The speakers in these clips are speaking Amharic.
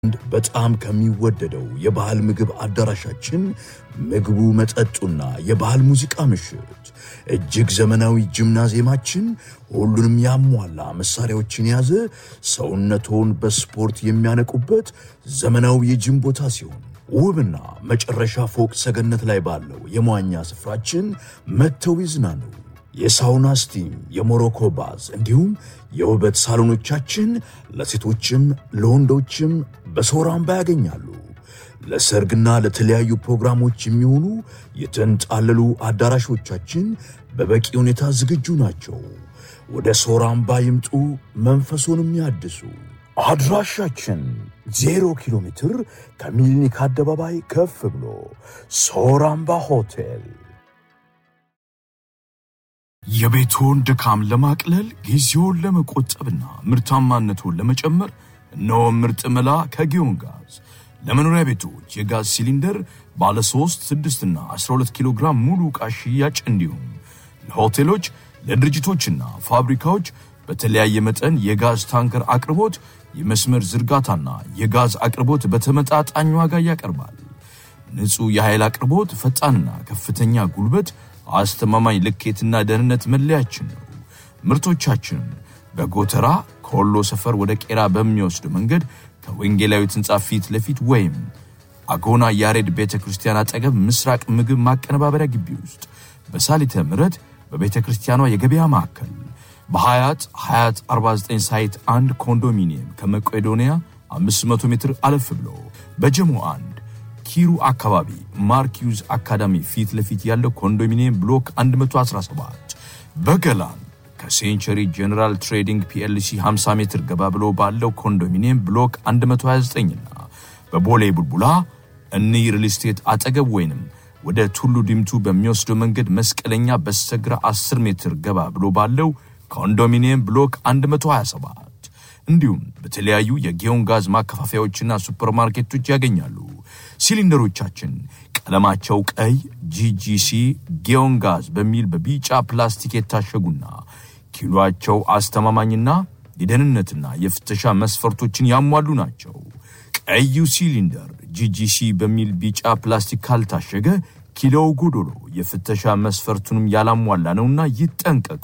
በጣም ከሚወደደው የባህል ምግብ አዳራሻችን ምግቡ፣ መጠጡና የባህል ሙዚቃ ምሽት፣ እጅግ ዘመናዊ ጂምናዚየማችን ሁሉንም ያሟላ መሳሪያዎችን የያዘ ሰውነቶን በስፖርት የሚያነቁበት ዘመናዊ የጂም ቦታ ሲሆን ውብና መጨረሻ ፎቅ ሰገነት ላይ ባለው የመዋኛ ስፍራችን መጥተው ይዝናኑ። የሳውና ስቲም፣ የሞሮኮ ባዝ እንዲሁም የውበት ሳሎኖቻችን ለሴቶችም ለወንዶችም በሶራምባ ያገኛሉ። ለሰርግና ለተለያዩ ፕሮግራሞች የሚሆኑ የተንጣለሉ አዳራሾቻችን በበቂ ሁኔታ ዝግጁ ናቸው። ወደ ሶራምባ ይምጡ፣ መንፈሶንም ያድሱ። አድራሻችን ዜሮ ኪሎ ሜትር ከሚሊኒክ አደባባይ ከፍ ብሎ ሶራምባ ሆቴል። የቤትዎን ድካም ለማቅለል ጊዜውን ለመቆጠብና ምርታማነቱን ለመጨመር እነሆ ምርጥ መላ ከጊዮን ጋዝ ለመኖሪያ ቤቶች የጋዝ ሲሊንደር ባለ 3፣ 6 እና 12 ኪሎ ግራም ሙሉ ዕቃ ሽያጭ እንዲሁም ለሆቴሎች ለድርጅቶችና ፋብሪካዎች በተለያየ መጠን የጋዝ ታንከር አቅርቦት የመስመር ዝርጋታና የጋዝ አቅርቦት በተመጣጣኝ ዋጋ ያቀርባል። ንጹሕ የኃይል አቅርቦት፣ ፈጣንና ከፍተኛ ጉልበት፣ አስተማማኝ ልኬትና ደህንነት መለያችን ነው። ምርቶቻችንን በጎተራ ከወሎ ሰፈር ወደ ቄራ በሚወስድ መንገድ ከወንጌላዊት ሕንፃ ፊት ለፊት ወይም አጎና ያሬድ ቤተ ክርስቲያን አጠገብ ምስራቅ ምግብ ማቀነባበሪያ ግቢ ውስጥ በሳሊተ ምሕረት በቤተ ክርስቲያኗ የገበያ ማዕከል በሀያት ሀያት 49 ሳይት አንድ ኮንዶሚኒየም ከመቄዶንያ 500 ሜትር አለፍ ብሎ በጀሞ አንድ ኪሩ አካባቢ ማርኪዩዝ አካዳሚ ፊት ለፊት ያለው ኮንዶሚኒየም ብሎክ 117 በገላን ከሴንቸሪ ጄኔራል ትሬዲንግ ፒኤልሲ 50 ሜትር ገባ ብሎ ባለው ኮንዶሚኒየም ብሎክ 129 እና በቦሌ ቡልቡላ እኒ ሪል ስቴት አጠገብ ወይንም ወደ ቱሉ ዲምቱ በሚወስደው መንገድ መስቀለኛ በስተግራ 10 ሜትር ገባ ብሎ ባለው ኮንዶሚኒየም ብሎክ 127 እንዲሁም በተለያዩ የጊዮን ጋዝ ማከፋፈያዎችና ሱፐርማርኬቶች ያገኛሉ። ሲሊንደሮቻችን ቀለማቸው ቀይ ጂጂሲ ጊዮን ጋዝ በሚል በቢጫ ፕላስቲክ የታሸጉና ኪሎአቸው አስተማማኝና የደህንነትና የፍተሻ መስፈርቶችን ያሟሉ ናቸው። ቀዩ ሲሊንደር ጂጂሲ በሚል ቢጫ ፕላስቲክ ካልታሸገ ኪሎው ጎዶሎ የፍተሻ መስፈርቱንም ያላሟላ ነውና ይጠንቀቁ።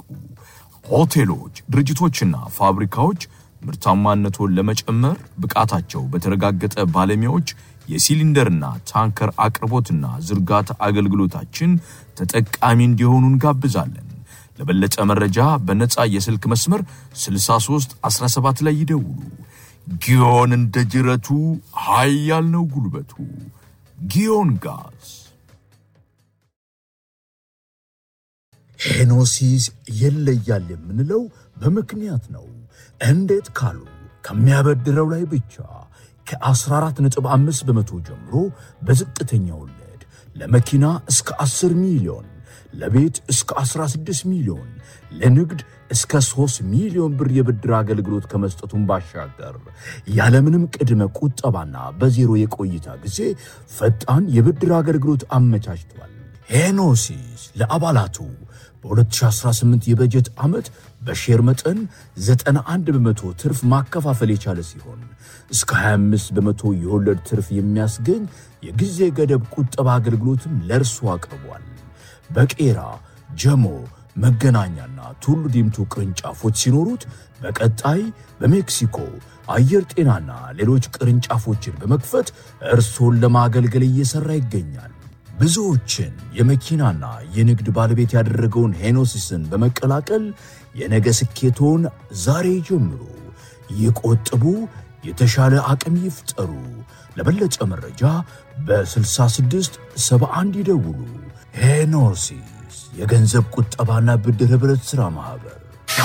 ሆቴሎች፣ ድርጅቶችና ፋብሪካዎች ምርታማነቱን ለመጨመር ብቃታቸው በተረጋገጠ ባለሙያዎች የሲሊንደርና ታንከር አቅርቦትና ዝርጋታ አገልግሎታችን ተጠቃሚ እንዲሆኑ እንጋብዛለን። ለበለጠ መረጃ በነፃ የስልክ መስመር 63 17 ላይ ይደውሉ። ጊዮን እንደ ጅረቱ ኃያል ነው ጉልበቱ። ጊዮን ጋዝ ሄኖሲስ ይለያል የምንለው በምክንያት ነው። እንዴት ካሉ ከሚያበድረው ላይ ብቻ ከ14.5 በመቶ ጀምሮ በዝቅተኛ ወለድ ለመኪና እስከ 10 ሚሊዮን፣ ለቤት እስከ 16 ሚሊዮን፣ ለንግድ እስከ 3 ሚሊዮን ብር የብድር አገልግሎት ከመስጠቱን ባሻገር ያለምንም ቅድመ ቁጠባና በዜሮ የቆይታ ጊዜ ፈጣን የብድር አገልግሎት አመቻችቷል። ሄኖሲስ ለአባላቱ በ2018 የበጀት ዓመት በሼር መጠን 91 በመቶ ትርፍ ማከፋፈል የቻለ ሲሆን እስከ 25 በመቶ የወለድ ትርፍ የሚያስገኝ የጊዜ ገደብ ቁጠባ አገልግሎትም ለእርሱ አቅርቧል። በቄራ ጀሞ፣ መገናኛና ቱሉ ዲምቱ ቅርንጫፎች ሲኖሩት በቀጣይ በሜክሲኮ አየር ጤናና ሌሎች ቅርንጫፎችን በመክፈት እርሶን ለማገልገል እየሠራ ይገኛል። ብዙዎችን የመኪናና የንግድ ባለቤት ያደረገውን ሄኖሲስን በመቀላቀል የነገ ስኬቶን ዛሬ ጀምሩ። ይቆጥቡ፣ የተሻለ አቅም ይፍጠሩ። ለበለጠ መረጃ በ66 71 ይደውሉ። ሄኖሲስ የገንዘብ ቁጠባና ብድር ኅብረት ሥራ ማኅበር